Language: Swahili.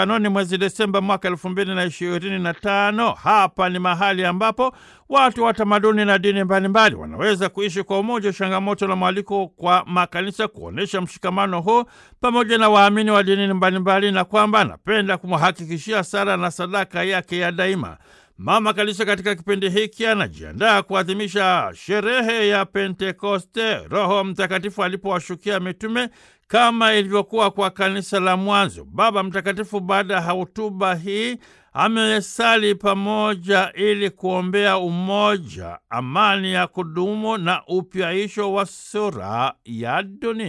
Anoni mwezi Desemba mwaka elfu mbili na ishirini na tano. Hapa ni mahali ambapo watu wa tamaduni na dini mbalimbali wanaweza kuishi kwa umoja, changamoto na mwaliko kwa makanisa kuonyesha mshikamano huu pamoja na waamini wa dini mbalimbali, na kwamba anapenda kumhakikishia sala na sadaka yake ya daima. Mama Kanisa katika kipindi hiki anajiandaa kuadhimisha sherehe ya Pentekoste, Roho Mtakatifu alipowashukia mitume kama ilivyokuwa kwa kanisa la mwanzo. Baba Mtakatifu baada ya hotuba hii amesali pamoja ili kuombea umoja, amani ya kudumu na upyaisho wa sura ya dunia.